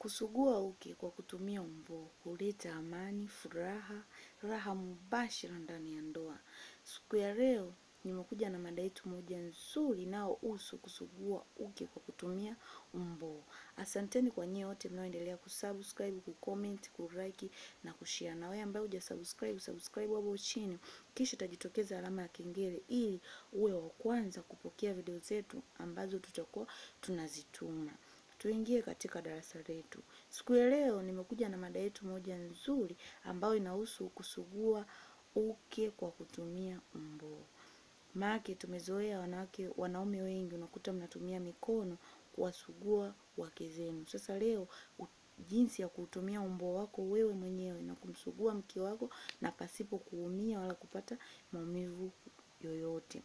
Kusugua uke kwa kutumia umboo huleta amani, furaha, raha mubashira ndani ya ndoa. Siku ya leo nimekuja na mada yetu moja nzuri inayohusu kusugua uke kwa kutumia umboo. Asanteni kwa nyie wote mnaoendelea kusubscribe, kucomment, kulike na kushare. Na wewe ambaye hujasubscribe, subscribe hapo chini, kisha itajitokeza alama ya kengele ili uwe wa kwanza kupokea video zetu ambazo tutakuwa tunazituma. Tuingie katika darasa letu. Siku ya leo nimekuja na mada yetu moja nzuri ambayo inahusu kusugua uke kwa kutumia umboo. Maake tumezoea wanawake, wanaume wengi unakuta mnatumia mikono kuwasugua wake zenu. Sasa leo u- jinsi ya kutumia umboo wako wewe mwenyewe na kumsugua mke wako na pasipo kuumia wala kupata maumivu yoyote.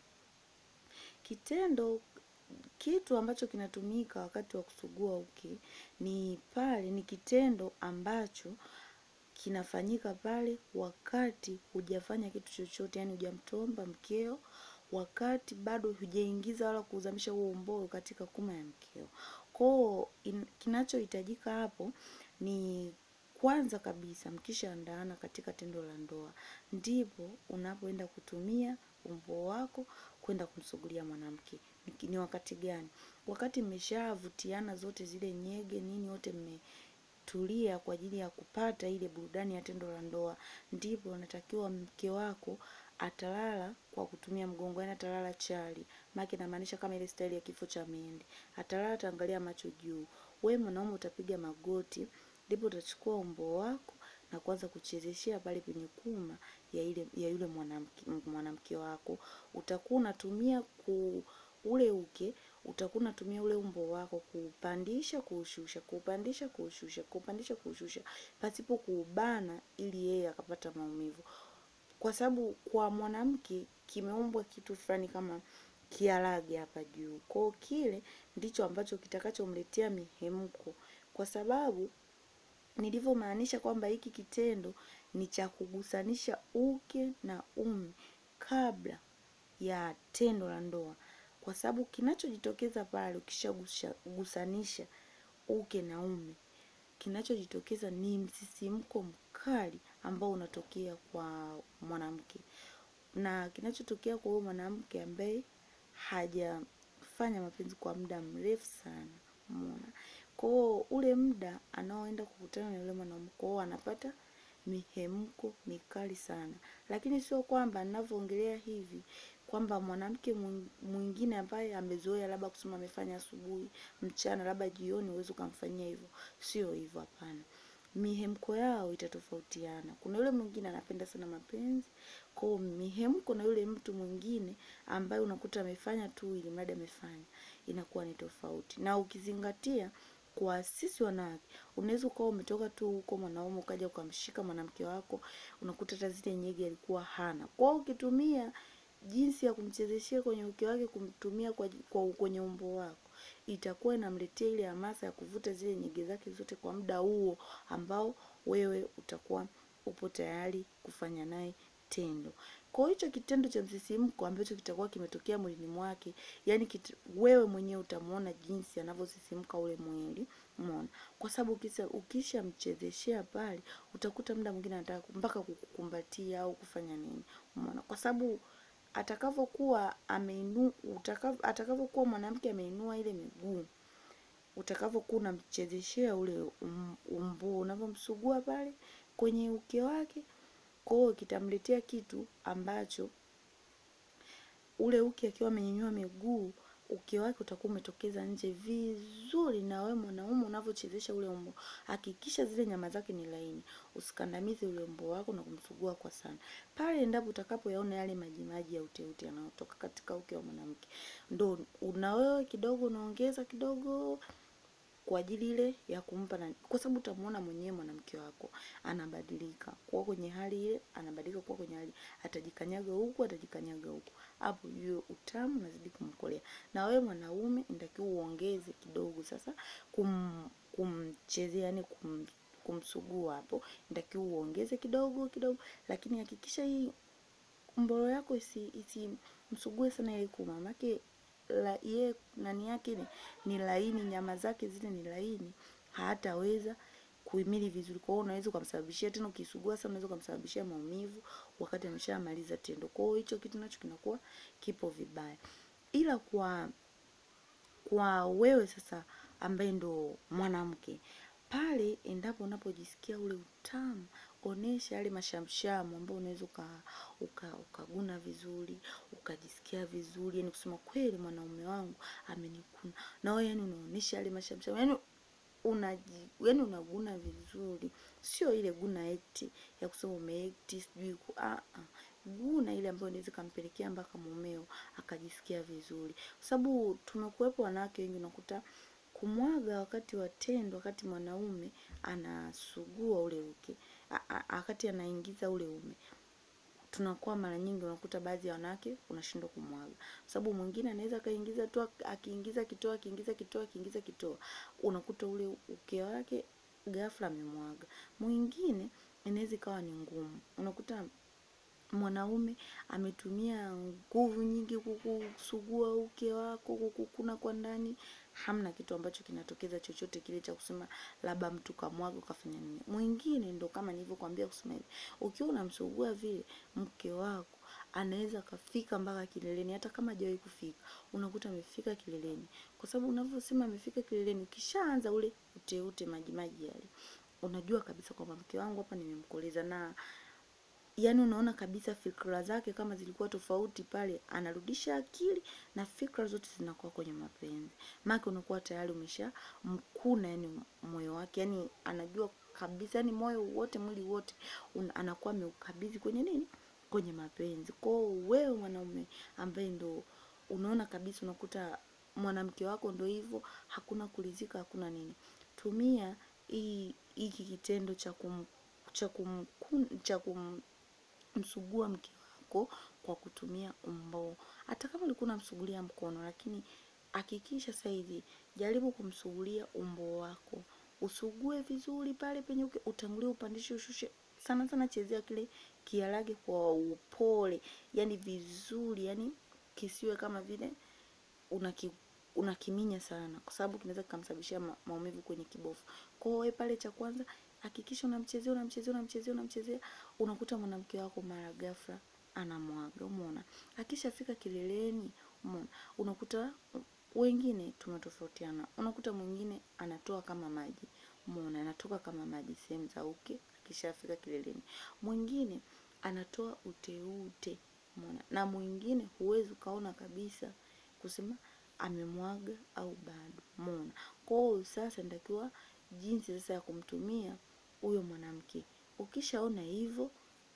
Kitendo kitu ambacho kinatumika wakati wa kusugua uke ni pale, ni kitendo ambacho kinafanyika pale wakati hujafanya kitu chochote, yani hujamtomba mkeo, wakati bado hujaingiza wala kuzamisha huo umboo katika kuma ya mkeo. Koo kinachohitajika hapo ni kwanza kabisa mkishaandaana katika tendo la ndoa, ndipo unapoenda kutumia umboo wako kwenda kumsugulia mwanamke. Ni- Ni wakati gani? Wakati mmeshavutiana zote zile nyege nini, wote mmetulia kwa ajili ya kupata ile burudani ya tendo la ndoa, ndipo unatakiwa mke wako atalala kwa kutumia mgongo, yani atalala chali. Maana inamaanisha kama ile staili ya kifo cha mende. Atalala ataangalia macho juu. Wewe mwanaume utapiga magoti, ndipo utachukua umboo wako na kuanza kuchezeshea pale penye kuma ya ile ya yule mwanamke mwanamke wako. Utakuwa unatumia ku ule uke utakuwa unatumia ule umbo wako kuupandisha kuushusha, kuupandisha kuushusha, kuupandisha kuushusha, pasipo kuubana ili yeye akapata maumivu kwa sababu kwa mwanamke kimeumbwa kitu fulani kama kiarage hapa juu. Kwa hiyo kile ndicho ambacho kitakachomletea mihemko, kwa sababu nilivyomaanisha kwamba hiki kitendo ni cha kugusanisha uke na ume kabla ya tendo la ndoa, kwa sababu kinachojitokeza pale ukishagusanisha uke na ume kinachojitokeza ni msisimko mkali ambao unatokea kwa mwanamke, na kinachotokea kwa huyo mwanamke ambaye hajafanya mapenzi kwa muda mrefu sana, umeona. Kwa hiyo ule muda anaoenda kukutana na yule mwanamke, kwa hiyo anapata mihemko mikali sana, lakini sio kwamba ninavyoongelea hivi kwamba mwanamke mwing- mwingine ambaye amezoea labda kusema amefanya asubuhi, mchana, labda jioni, huwezi ukamfanyia hivyo. Sio hivyo, hapana. Mihemko yao itatofautiana. Kuna yule mwingine anapenda sana mapenzi, kwa hiyo mihemko na yule mtu mwingine ambaye unakuta amefanya tu ili mradi amefanya, inakuwa ni tofauti. Na ukizingatia kwa sisi wanawake, unaweza ukawa umetoka tu huko mwanaume ukaja ukamshika mwanamke wako, unakuta hata zile nyege alikuwa hana. Kwa hiyo ukitumia jinsi ya kumchezeshea kwenye uke wake, kumtumia kwa, kwa kwenye umbo wako, itakuwa inamletea ile hamasa ya kuvuta zile nyege zake zote kwa muda huo ambao wewe utakuwa upo tayari kufanya naye tendo. Kwa hiyo hicho kitendo cha msisimko ambacho kitakuwa kimetokea mwilini mwake, yani kit, wewe mwenyewe utamuona jinsi anavyosisimka ule mwili, umeona. Kwa sababu ukisha ukishamchezeshea pale, utakuta muda mwingine anataka mpaka kukukumbatia au kufanya nini, umeona. Kwa sababu atakavyokuwa ameinu utakav, atakavyokuwa mwanamke ameinua ile miguu utakavyokuwa unamchezeshea ule um, umbuu unavyomsugua pale kwenye uke wake, kwa hiyo kitamletea kitu ambacho ule uke akiwa amenyanyua miguu uke wake utakuwa umetokeza nje vizuri, na wewe mwanaume unavyochezesha ule umbo, hakikisha zile nyama zake ni laini, usikandamize ule umbo wako na kumsugua kwa sana. Pale endapo utakapoyaona yale majimaji ya uteute yanayotoka katika uke wa mwanamke, ndo una wewe kidogo unaongeza kidogo kwa ajili ile ya kumpa na, kwa sababu utamuona mwenyewe mwanamke wako anabadilika kuwa kwenye hali ile, anabadilika kuwa kwenye hali, atajikanyaga huku, atajikanyaga huku, hapo juu utamu unazidi kumkolea. Na wewe mwanaume inatakiwa uongeze kidogo sasa kum kumchezea, yani kum kumsugua hapo, inatakiwa uongeze kidogo kidogo, lakini hakikisha hii mboro yako isi isimsugue sana ile kuma, maanake la ye nani yake ni, ni laini, nyama zake zile ni laini, hataweza kuhimili vizuri. Kwa hiyo unaweza ukamsababishia tena, ukisugua sana, unaweza ukamsababishia maumivu wakati ameshamaliza tendo. Kwa hiyo hicho kitu nacho kinakuwa kipo vibaya, ila kwa kwa wewe sasa ambaye ndo mwanamke pale, endapo unapojisikia ule utamu, onesha yale mashamshamu ambayo unaweza uka, uka, ukaguna vizuri ukajisikia vizuri, yani kusema kweli mwanaume wangu amenikuna, na wewe yani unaonesha yale mashamshamu yani unaji yani unaguna vizuri, sio ile guna ekti ya kusema umeekti sijui ku ah, ah. Guna ile ambayo inaweza kampelekea mpaka mumeo akajisikia vizuri, kwa sababu tumekuwepo wanawake wengi unakuta kumwaga wakati wa tendo, wakati mwanaume anasugua ule uke, wakati anaingiza ule ume tunakuwa mara nyingi unakuta baadhi ya wanawake unashindwa kumwaga, sababu mwingine anaweza kaingiza tu, akiingiza kitoa, akiingiza kitoa, akiingiza kitoa, unakuta ule uke wake ghafla amemwaga. Mwingine inaweza ikawa ni ngumu, unakuta mwanaume ametumia nguvu nyingi kukusugua uke wako, kukukuna kwa ndani, hamna kitu ambacho kinatokeza chochote kile cha kusema labda mtu kamwaga ukafanya nini. Mwingine ndo kama nilivyokuambia kusema hivi, ukiwa unamsugua vile mke wako anaweza kafika mpaka kileleni, hata kama hajawahi kufika, unakuta amefika kileleni, kwa sababu unavyosema amefika kileleni, ukishaanza ule uteute maji maji yale, unajua kabisa kwamba mke wangu hapa nimemkoleza na yani unaona kabisa fikra zake kama zilikuwa tofauti pale, anarudisha akili na fikra zote zinakuwa kwenye mapenzi, maana unakuwa tayari umesha mkuna yani moyo wake, yani anajua kabisa, yani moyo wote, mwili wote un, anakuwa ameukabidhi kwenye nini, kwenye mapenzi. Kwao wewe mwanaume ambaye ndo unaona kabisa, unakuta mwanamke wako ndo hivyo, hakuna kulizika, hakuna nini, tumia hii hiki kitendo cha kum cha kum cha kum msugua mke wako kwa kutumia umboo. Hata kama ulikuwa unamsugulia mkono, lakini hakikisha sasa hivi jaribu kumsugulia umboo wako, usugue vizuri pale penye uke, utangulie upandishe, ushushe sana sana, chezea kile kiarage kwa upole, yani vizuri, yani kisiwe kama vile unaki unakiminya sana, kwa sababu kinaweza kikamsababishia ma, maumivu kwenye kibofu. Kwa hiyo pale, cha kwanza hakikisha unamchezea unamchezea unamchezea unamchezea, unakuta mwanamke wako mara ghafla anamwaga. Umeona, akishafika kileleni, umeona, unakuta wengine tumetofautiana, unakuta mwingine anatoa kama maji, umeona, anatoka kama maji sehemu za uke akishafika kileleni, mwingine anatoa uteute, umeona, na mwingine huwezi ukaona kabisa kusema amemwaga au bado, umeona. Kwa hiyo sasa nitakiwa jinsi sasa ya kumtumia huyo mwanamke. Ukishaona hivyo,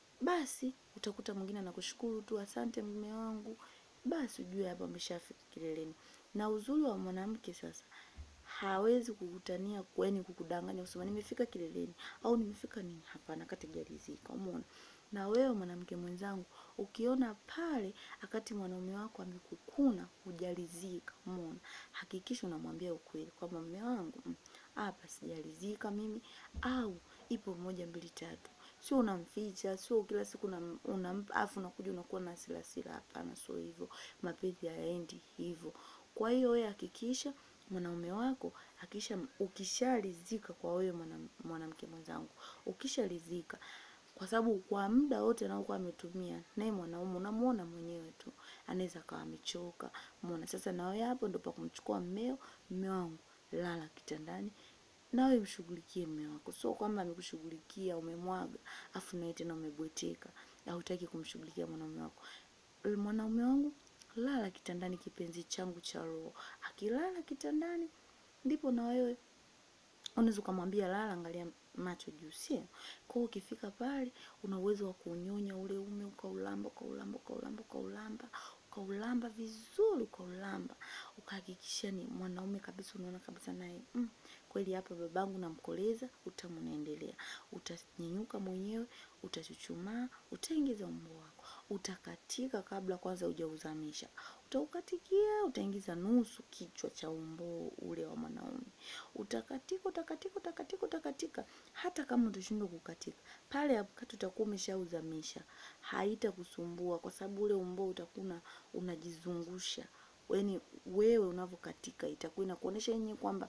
basi utakuta mwingine anakushukuru tu, asante mume wangu, basi ujue hapa ameshafika kileleni. Na uzuri wa mwanamke sasa hawezi kukutania kweni kukudanganya kusema nimefika kileleni au nimefika nini. Hapana, kategarizika. Umeona? Na wewe mwanamke mwenzangu, ukiona pale akati mwanaume wako amekukuna hujalizika, umeona, hakikisha unamwambia ukweli kwamba mume wangu hapa sijalizika mimi, au ipo moja mbili tatu. Sio unamficha, sio kila siku unampa afu unakuja unakuwa na hasira hasira. Hapana, sio hivyo, mapenzi hayaendi hivyo. Kwa hiyo wewe hakikisha mwanaume wako hakikisha, ukishalizika kwa wewe mwanamke mwenzangu, ukishalizika kwa sababu kwa muda wote anaokuwa ametumia naye mwanaume, unamuona mwenyewe tu, anaweza akawa amechoka. Umeona? Sasa na wewe hapo ndio pa kumchukua mmeo, mme wangu, lala kitandani nawe mshughulikie mme wako. Sio kwamba amekushughulikia umemwaga, afu nawe tena umebweteka, hautaki kumshughulikia mwanaume wako. Mwanaume wangu, lala kitandani, kipenzi changu cha roho. Akilala kitandani, ndipo na wewe unaweza ukamwambia lala, angalia macho juu, sio? Kwa hiyo ukifika pale, una uwezo wa kunyonya ule ume, ukaulamba ukaulamba ukaulamba ukaulamba ukaulamba vizuri, ukaulamba ukahakikisha ni mwanaume kabisa, unaona kabisa naye mm, kweli hapa babangu namkoleza. Utamu unaendelea, utanyenyuka mwenyewe, utachuchumaa, utaingiza umbo wako, utakatika kabla kwanza hujauzamisha, utaukatikia, utaingiza nusu kichwa cha umbo ule wa mwanaume, utakatika, utakatika, utakatika, utakatika. Hata kama utashindwa kukatika pale, wakati utakuwa umeshauzamisha, haitakusumbua kwa sababu ule umbo utakuwa unajizungusha, yaani wewe unavyokatika itakuwa inakuonesha yenyewe kwamba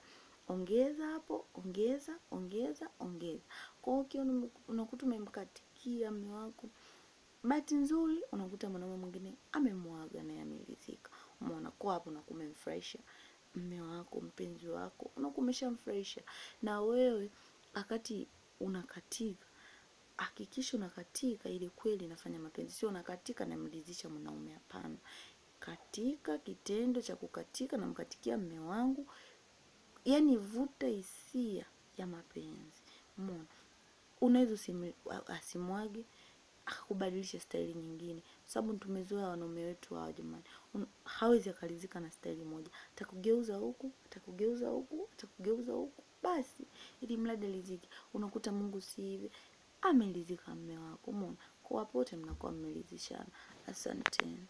ongeza hapo, ongeza, ongeza, ongeza. Kwa hiyo ukiona unakuta umemkatikia mme wako, bahati nzuri unakuta mwanaume mwingine amemwaga naye ameridhika. Umeona, kwa hapo unakuwa umemfurahisha mme wako, mpenzi wako, unakuwa umeshamfurahisha. Na wewe wakati unakatika, hakikisha unakatika ili kweli nafanya mapenzi, sio unakatika namridhisha mwanaume. Hapana, katika kitendo cha kukatika, namkatikia mme wangu yani vuta hisia ya mapenzi. Umeona, unaweza asimwage akubadilisha staili nyingine, sababu tumezoea wanaume wetu hawa jamani, hawezi akalizika na staili moja, atakugeuza huku, atakugeuza huku, atakugeuza huku, basi ili mradi alizike. Unakuta Mungu si hivi, amelizika mme wako. Umeona, kwa pote mnakuwa mmelizishana. Asanteni.